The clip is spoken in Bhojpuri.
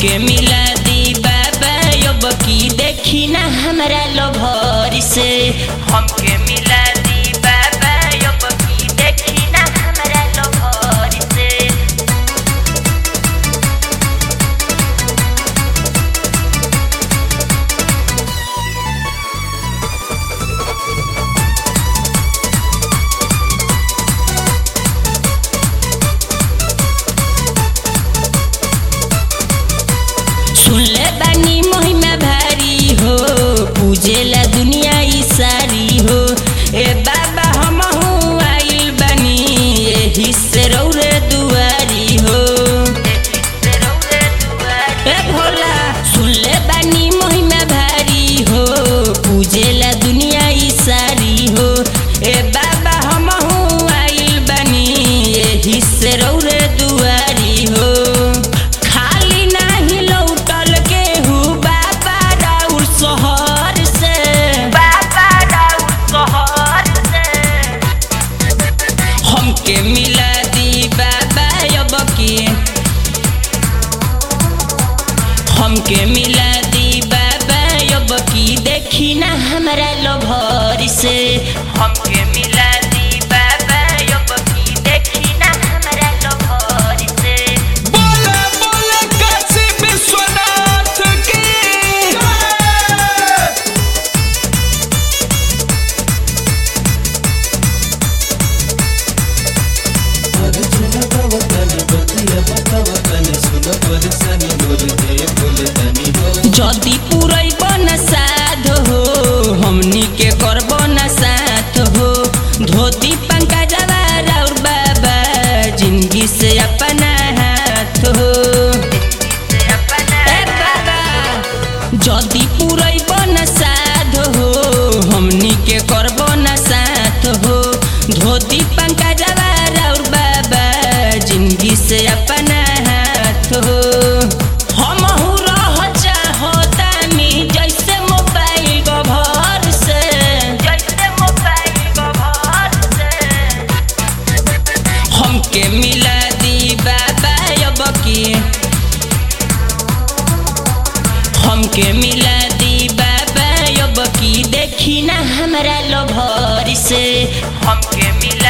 हमके मिला दी बाबा अब की देखी ना हमरा लोभर से हमके मिला दी बाबा अब की देखी ना हमरा लोभर से सुन ले बानी महिमा भारी हो पूजेला दुनिया ई सारी हो ए बाबा हम आइल बानी एही से रौरे दुआरी हो ए भोला सुन ले बानी महिमा भारी हो पूजेला दुनिया ई सारी हो ए बाबा हम आइल बानी एही से रौरे दुआरी हो खाली नाही लौटल केहू बाबा राउर शहर से बाबा राउर शहर से हमके मिला दी बाबा अब की हमके मिला दी बाबा अब की देखी ना हमरा लोभर से हमके मिला दी बाबा अब की देखी ना हमरा लोभर से बोले बोले काशी विश्वनाथ की जदि पुरैब न साध हो हमनी के करब न साथ हो धोती पंखा जवार और बाबा जिंदगी से अपना हाथ हो ए बाबा जदि पुरैब न साध हो हमनी के करब न साथ हो धोती पंखा जवार और बाबा जिंदगी से अपना हाथ हो हमहू रह चाहतानी जैसे मोबाइल कवर से जैसे मोबाइल कवर से हमके मिला दी बाबा अब की हमके मिला दी बाबा अब की देखी ना हमरा लोभर से हमके मिला